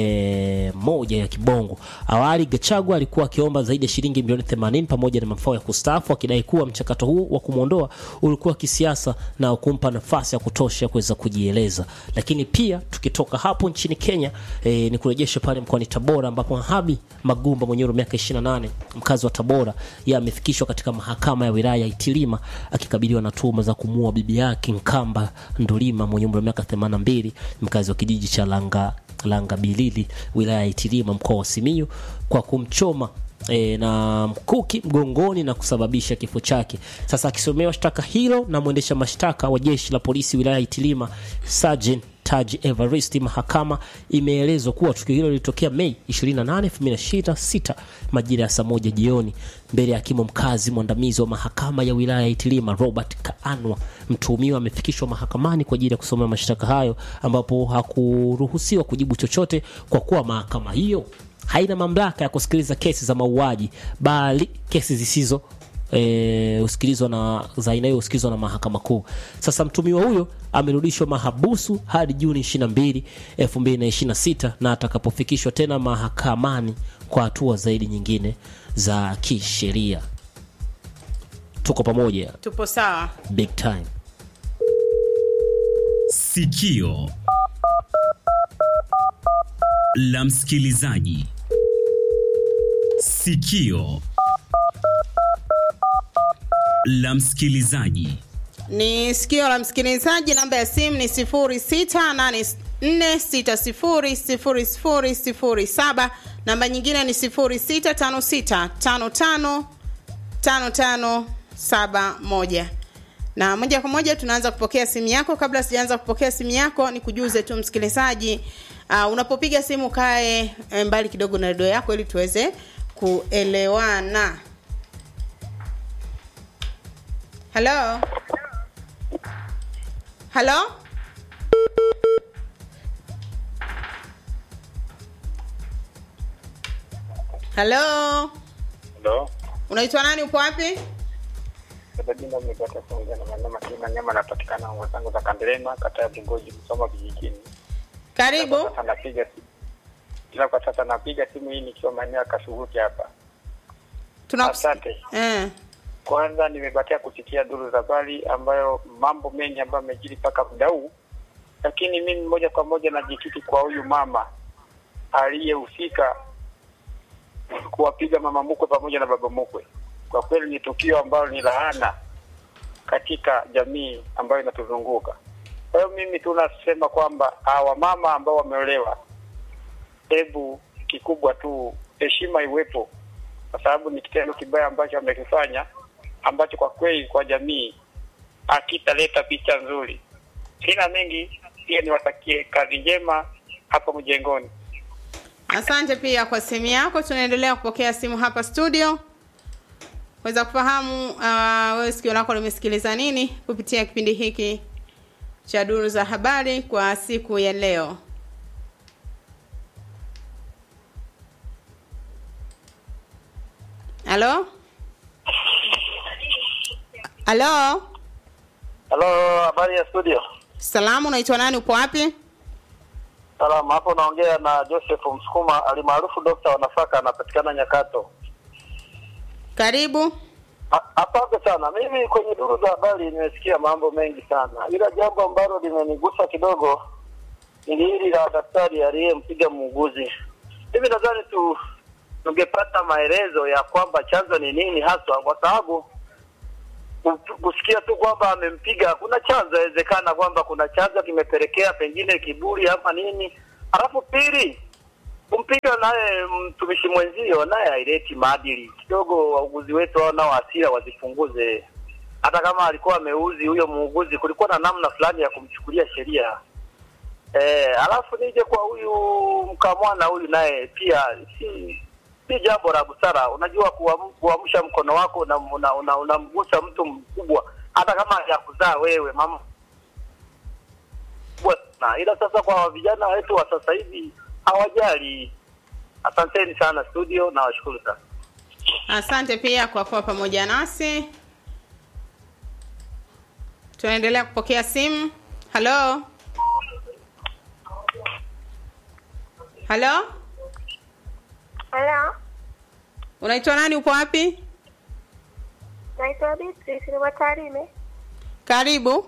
E, moja ya kibongo. Awali Gachagua alikuwa akiomba zaidi ya shilingi milioni 80 pamoja na mafao ya kustaafu, akidai kuwa mchakato huu wa kumwondoa ulikuwa kisiasa na kumpa nafasi ya kutosha kuweza kujieleza. Lakini pia tukitoka hapo nchini Kenya e, ni kurejesha pale mkoani Tabora ambapo Habi Magumba mwenye umri wa miaka 28 mkazi wa Tabora yeye amefikishwa katika mahakama ya wilaya ya Itilima akikabiliwa na tuhuma za kumuua bibi yake Nkamba Ndulima mwenye umri wa miaka 82 mkazi wa kijiji cha Langa Langa Bilili wilaya ya Itilima mkoa wa Simiyu kwa kumchoma e, na mkuki mgongoni na kusababisha kifo chake. Sasa akisomewa shtaka hilo na mwendesha mashtaka wa jeshi la polisi wilaya ya Itilima Sergeant Taji Evaristi, mahakama imeelezwa kuwa tukio hilo lilitokea Mei 28, 2026 majira ya saa moja jioni mbele ya hakimu mkazi mwandamizi wa mahakama ya wilaya ya Itilima Robert Kaanwa. Mtuhumiwa amefikishwa mahakamani kwa ajili ya kusomea mashtaka hayo, ambapo hakuruhusiwa kujibu chochote kwa kuwa mahakama hiyo haina mamlaka ya kusikiliza kesi za mauaji, bali kesi zisizo e, usikilizwa na za aina hiyo husikilizwa na mahakama kuu. Sasa mtumiwa huyo amerudishwa mahabusu hadi Juni 22, 2026 na atakapofikishwa tena mahakamani kwa hatua zaidi nyingine za kisheria. Tuko pamoja, tupo sawa. big time. Sikio la msikilizaji. Sikio la msikilizaji. Ni sikio la msikilizaji. Namba ya simu ni 0684600007. Namba nyingine ni 0656555571. Na moja kwa moja tunaanza kupokea simu yako. Kabla sijaanza kupokea simu yako, ni kujuze tu msikilizaji, uh, unapopiga simu kae eh, mbali kidogo na redio yako ili tuweze kuelewana. Halo, halo, halo, Halo. unaitwa nani? Upo wapi? Kwa jina nimepata kuongea na Manyama Kima Nyama napatikana ngo zangu za Kandelema kata ya Bungoji Msoma vijijini. Karibu. Kwa sasa napiga simu. Ila kwa sasa napiga simu hii nikiwa maeneo ya Kashuguti hapa. Tunakus- Asante. Eh, Kwanza nimebakia kusikia duru za habari ambayo mambo mengi ambayo yamejiri mpaka muda huu, lakini mimi moja kwa moja najikiti kwa huyu mama aliyehusika kuwapiga mama mkwe pamoja na baba mkwe. Kwa kweli ni tukio ambalo ni laana katika jamii ambayo inatuzunguka. Kwa hiyo mimi tunasema kwamba hawa mama ambao wameolewa, hebu kikubwa tu heshima iwepo, kwa sababu ni kitendo kibaya ambacho amekifanya ambacho kwa kweli kwa jamii hakitaleta picha nzuri. Sina mengi, pia niwatakie kazi njema hapo mjengoni. asante pia kwa simu yako. Tunaendelea kupokea simu hapa studio kuweza kufahamu uh, wewe sikio lako limesikiliza nini kupitia kipindi hiki cha duru za habari kwa siku ya leo. Halo, halo, Halo, habari ya studio. salamu, unaitwa nani? Upo wapi? Salama, hapo naongea na Joseph Msukuma alimaarufu Dokta wa Nafaka, anapatikana Nyakato. Karibu. A- Asante sana. Mimi kwenye duru za habari nimesikia mambo mengi sana, ila jambo ambalo limenigusa kidogo ni hili la daktari aliyempiga muuguzi. Mimi nadhani tu tungepata maelezo ya kwamba chanzo ni nini haswa, kwa sababu ku- kusikia tu kwamba amempiga, kuna chanzo, inawezekana kwamba kuna chanzo kimepelekea pengine kiburi ama nini. Alafu pili, kumpiga naye mtumishi mwenzio naye haileti maadili kidogo. Wauguzi wetu hao nao hasira wazipunguze. Hata kama alikuwa ameuzi huyo muuguzi, kulikuwa na namna fulani ya kumchukulia sheria. Eh, alafu nije kwa huyu mkamwana huyu naye pia si si jambo la busara. Unajua kuam- kuamsha mkono wako unamgusa una, una, unamgusa mtu mkubwa, hata kama hajakuzaa wewe mama kubwa sana. Ila sasa kwa vijana wetu wa sasa hivi hawajali. Asanteni sana studio, na washukuru sana. Asante pia kwa kuwa pamoja nasi. Tunaendelea kupokea simu. Halo, halo, Halo, unaitwa nani? Upo wapi? naitwa Beatrice ni Watarime. Karibu.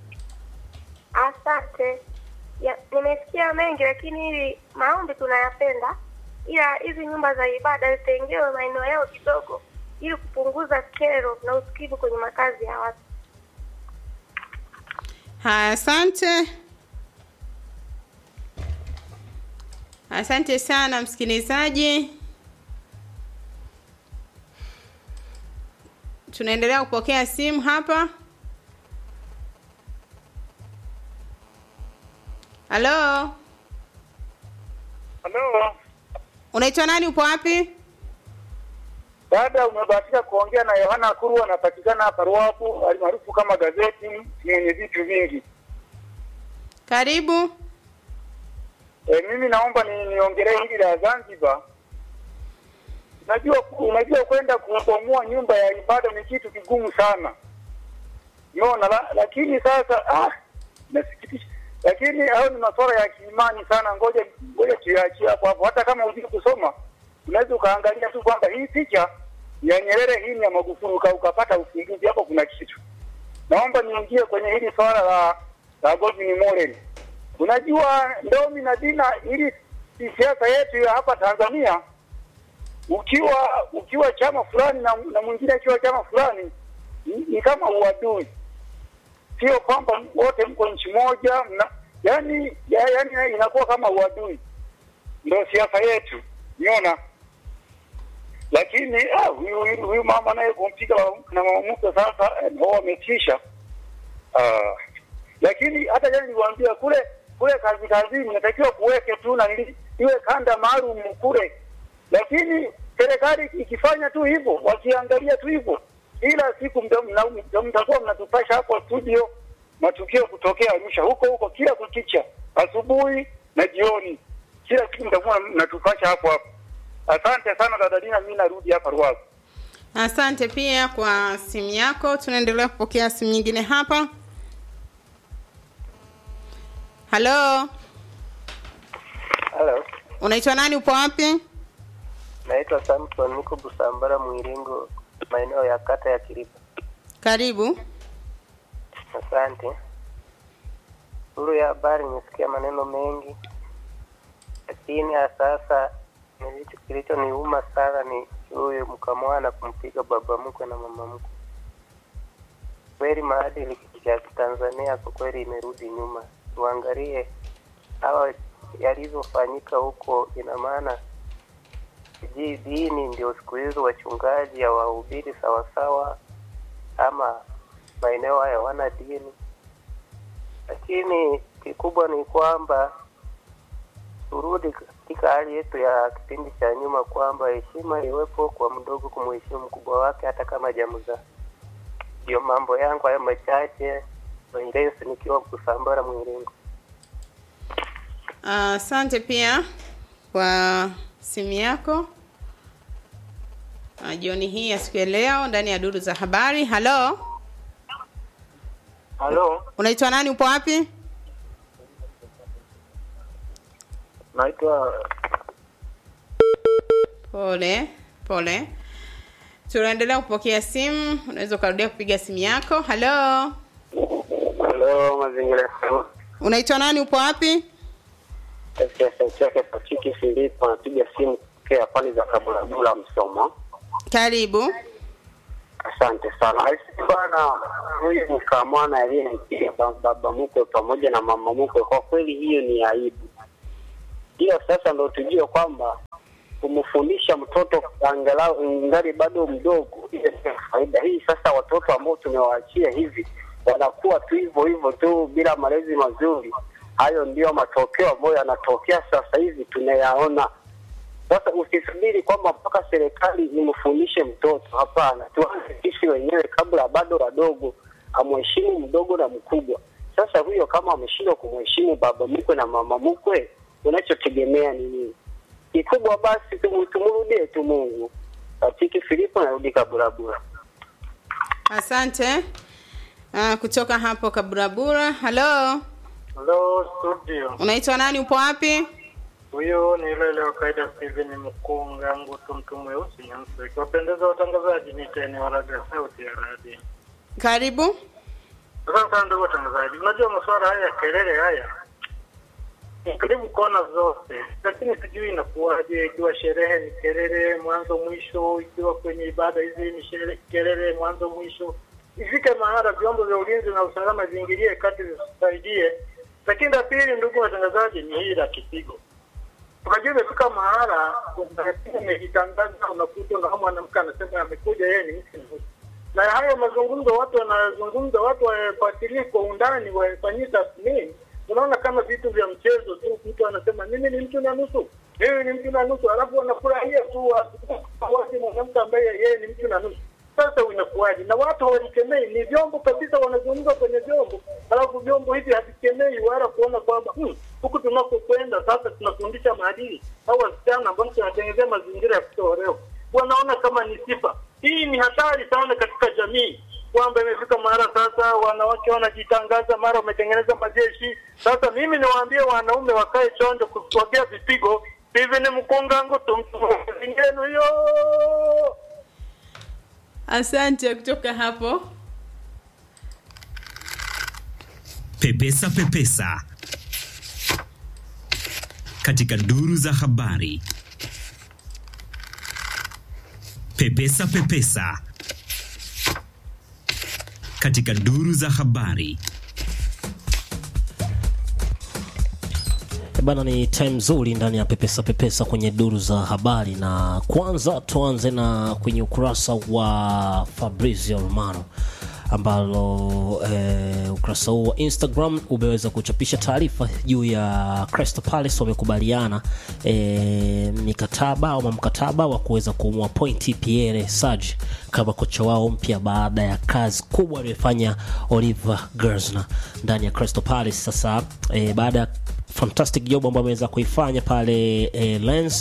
Asante. Ya, nimesikia mengi lakini hili maombi tunayapenda, ila hizi nyumba za ibada zitengewe maeneo yao kidogo, ili kupunguza kero na usikivu kwenye makazi ya watu. Haya, asante. Asante sana msikilizaji. Tunaendelea kupokea simu hapa. Halo, Halo, unaitwa nani? Upo wapi? dada, umebahatika kuongea na Yohana Kuru, anapatikana hapa Ruapu, alimaarufu kama gazeti, mwenye vitu vingi. Karibu. E, mimi naomba ni niongelee hili la Zanzibar. Unajua, unajua kwenda kubomoa nyumba ya ibada ni kitu kigumu sana, umeona la, lakini sasa ah, nasikitisha, lakini hayo ni masuala ya kiimani sana. Ngoja ngoja tuyaachie hapo hapo, hata kama hujui kusoma unaweza ukaangalia tu kwamba hii picha ya Nyerere, hii ni ya Magufuli, uka- ukapata usingizi hapo, kuna kitu. Naomba niingie kwenye hili swala la la Godwin Mollel. Unajua Ndomi na Dina, ili si siasa yetu ya hapa Tanzania, ukiwa ukiwa chama fulani na, na mwingine akiwa chama fulani ni, ni kama uadui, sio kwamba wote mko nchi moja mna, yani, ya, yani inakuwa kama uadui, ndio siasa yetu, umeona. Lakini ah, huyu huyu- huyu mama naye kumpiga na mama mkwe sasa, eh, ndio wametisha Ah, lakini hata jana niliwaambia kule kule kazi kazini natakiwa kuweke tu na nili- iwe kanda maalum kule, lakini serikali ikifanya tu hivyo, wakiangalia tu hivyo, ila siku mta- mna- mta- mtakuwa mnatupasha hapo studio matukio kutokea Arusha huko huko kila kukicha, asubuhi na jioni, kila siku mtakuwa mnatupasha hapo hapo. Asante sana dada Dina, mimi narudi hapa Ruavu. Asante pia kwa simu yako. Tunaendelea kupokea simu nyingine hapa. Halo, Halo, unaitwa nani? Upo wapi? naitwa Samson, niko Busambara Mwiringo, maeneo ya kata ya Kilipa. Karibu. Asante. Duru ya habari nimesikia maneno mengi, lakini ya sasa nilicho kilichoniuma sana ni huyo mkamwana kumpiga baba mkwe na mama mkwe. Kweli maadili ya Tanzania kwa kweli imerudi nyuma. Tuangalie hawa yalivyofanyika huko, ina maana sijui dini ndio siku hizo wachungaji hawahubiri sawasawa, ama maeneo haya hawana dini. Lakini kikubwa ni kwamba turudi katika hali yetu ya kipindi cha nyuma, kwamba heshima iwepo kwa mdogo kumheshimu mkubwa wake, hata kama jamzaa. Ndio mambo yangu hayo machache. Wendensi nikiwa Kusambara Mwiringo. Asante pia kwa simu yako Ah, jioni hii ya siku ya leo ndani ya duru za habari. Halo, Halo, unaitwa nani? Upo wapi? naitwa Pole pole, tunaendelea kupokea simu. Unaweza ukarudia kupiga simu yako. Halo, Halo, mazingira FM. unaitwa nani? Upo wapi? chake Patiki Filipo anapiga simu kutokea pale za Kabulabula Msoma. Karibu. Asante sana. Aisi bwana, huyu mkamwana aliyempiga ba- baba mkwe pamoja na mama mkwe, kwa kweli hiyo ni aibu. Hiyo sasa ndo tujue kwamba kumfundisha mtoto angalau ngali bado mdogo, ile sio faida hii. Sasa watoto ambao tumewaachia hivi wanakuwa tu hivyo hivyo tu bila malezi mazuri. Hayo ndiyo matokeo ambayo yanatokea sasa hivi tunayaona. Sasa usisubiri kwamba mpaka serikali imfundishe mtoto. Hapana, tuanze sisi wenyewe kabla bado wadogo, amheshimu mdogo na mkubwa. Sasa huyo kama ameshindwa kumheshimu baba mkwe na mama mkwe, unachotegemea ni nini? Kikubwa basi tumu- tumrudie tu Mungu. Katiki Filipo narudi Kaburabura. Asante. Uh, kutoka hapo Kaburabura. Halo, Hello studio. unaitwa nani? Upo wapi? Huyo ni yule ile wa kawaida Steven Mkunga Ngutu mtu mweusi nyeusi. Ikiwapendeza watangazaji niteni waraga sauti ya radio. Karibu. Asante sana ndugu watangazaji. Unajua masuala haya ya kelele haya ni karibu kona zote, lakini sijui inakuwaje, ikiwa sherehe ni kelele mwanzo mwisho, ikiwa kwenye ibada hizi ni shere- kelele mwanzo mwisho. Ifike mahala vyombo vya ulinzi na usalama viingilie kati, visaidie. Lakini la pili, ndugu watangazaji, ni hii la kipigo. Unajua imefika mahala umejitangaza, unakuta na mwanamke anasema amekuja yeye ni mke mweusi na hayo mazungumzo watu wanazungumza, watu wafuatilie kwa undani, wafanyie tathmini. Unaona kama vitu vya mchezo tu, mtu anasema mimi ni mtu na nusu, mimi ni mtu na nusu, alafu wanafurahia tu wasi mwanamke ambaye yeye ni mtu na nusu. Sasa inakuwaje? Na watu hawalikemei, ni vyombo kabisa, wanazungumza kwenye vyombo, alafu vyombo hivi havikemei wala kuona kwamba hmm, huku tunakokwenda sasa tunafundisha maadili au wasichana ambao tunatengenezea mazingira ya kutoolewa, wanaona kama ni sifa. Hii ni hatari sana katika jamii kwamba imefika mara sasa wanawake wanajitangaza, mara wametengeneza majeshi. Sasa mimi niwaambie wanaume wakae chonjo kusogea vipigo. Steven Mkungangu tumtungenu hiyo. Asante kutoka hapo. Pepesa Pepesa katika duru za habari. Pepesa Pepesa katika duru za habari. Eh Bana, ni time nzuri ndani ya pepesa pepesa kwenye duru za habari, na kwanza tuanze na kwenye ukurasa wa Fabrizio Romano ambalo eh, ukurasa huu wa Instagram umeweza kuchapisha taarifa juu ya Crystal Palace wamekubaliana eh, mikataba ama mkataba wa kuweza kumwapointi Pierre Sage kama kocha wao mpya baada ya kazi kubwa aliyofanya Oliver Glasner ndani ya Crystal Palace. Sasa eh, baada ya fantastic job ambayo ameweza kuifanya pale eh, Lens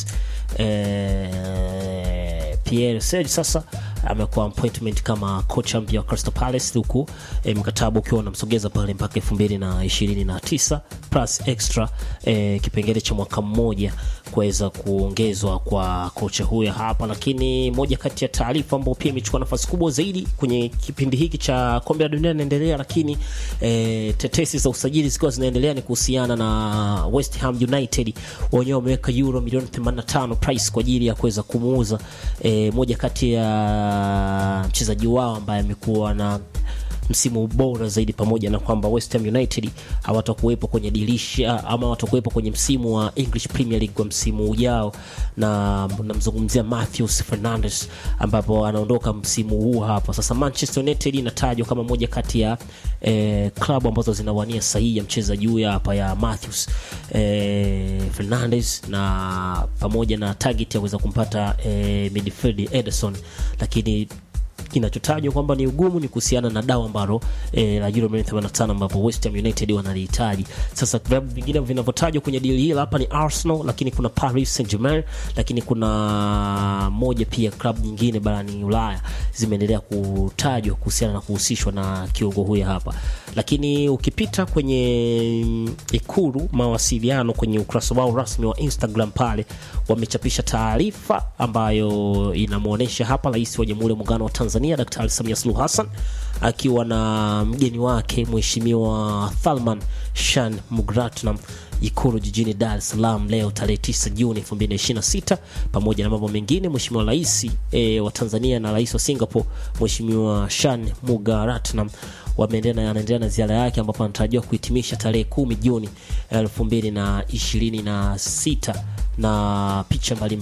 eh, Pierre Sage sasa amekuwa appointment kama kocha mpya wa Crystal Palace huku eh, mkataba ukiwa unamsogeza pale mpaka elfu mbili na ishirini na tisa plus extra eh, kipengele cha mwaka mmoja kuweza kuongezwa kwa kocha huyo hapa. Lakini moja kati ya taarifa ambayo pia imechukua nafasi kubwa zaidi kwenye kipindi hiki cha kombe la dunia inaendelea, lakini eh, tetesi za usajili zikiwa zinaendelea ni kuhusiana na West Ham United, wenyewe wameweka euro milioni 85 price kwa ajili ya kuweza kumuuza eh, moja kati ya mchezaji wao ambaye amekuwa na msimu bora zaidi, pamoja na kwamba West Ham United hawatakuwepo kwenye dirisha ama hawatakuwepo kwenye msimu wa English Premier League kwa msimu ujao, na namzungumzia Matthews Fernandes ambapo anaondoka msimu huu hapa. Sasa Manchester United inatajwa kama moja kati ya eh, klabu ambazo zinawania sahihi ya mchezaji huyu hapa ya Matthews eh, Fernandes na pamoja na target ya kuweza kumpata eh, midfield Ederson, lakini kinachotajwa kwamba ni ugumu ni kuhusiana na dawa ambalo eh, la euro milioni 85 ambapo West Ham United wanalihitaji. Sasa vilabu vingine vinavyotajwa kwenye deal hili hapa ni Arsenal, lakini kuna Paris Saint-Germain, lakini kuna moja pia klabu nyingine barani Ulaya zimeendelea kutajwa kuhusiana na kuhusishwa na kiungo huyu hapa. Lakini ukipita kwenye mm, ikulu mawasiliano kwenye ukurasa wao rasmi wa Instagram pale wamechapisha taarifa ambayo inamwonyesha hapa rais wa Jamhuri ya Muungano wa Tanzania Daktari Samia Suluhu Hassan akiwa na mgeni wake Mheshimiwa Thalman Shan Mugratnam Ikulu jijini Dar es Salaam leo tarehe 9 Juni 2026. Pamoja na mambo mengine, Mheshimiwa Rais e, wa Tanzania na Rais wa Singapore Mheshimiwa Shan Mugaratnam wameendelea anaendelea na ziara yake ambapo anatarajiwa kuhitimisha tarehe 10 Juni 2026 na picha mbalimbali